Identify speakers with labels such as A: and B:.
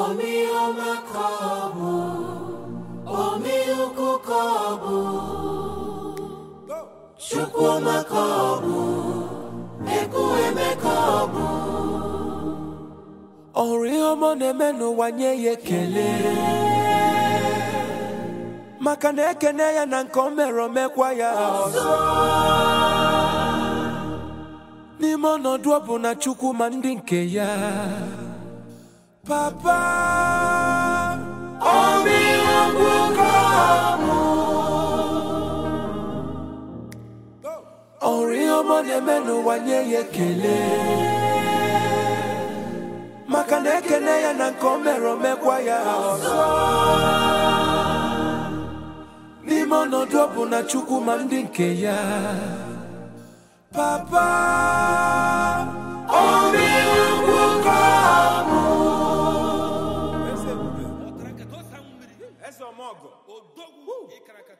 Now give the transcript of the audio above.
A: Omiọma ka ọ bụ, omiukwu ka ọ bụ, Chukwuma ka ọ bụ, Ekwueme ka ọ bụ.
B: ọhụrụ ihe ọma ọ na-eme n'ụwa nye ya ekele maka na ekene ya na nke o mere omekwa ya ọzọ n'ime ọnọdụ ọ bụ na chukwu ma ndị nke ya papa
A: Omiukwu ka ọ bụ,
B: ọhụrụ ihe ọma ọ na-eme n'ụwa nye ya ekele maka na ekene ya na nke o mere omekwa ya ọzọ n'ime ọnọdụ ọ bụ na chukwu ma ndị nke ya papa
A: omiukwu ka ọ bụ.
C: eze ọmọgọ odogwu ịkara aka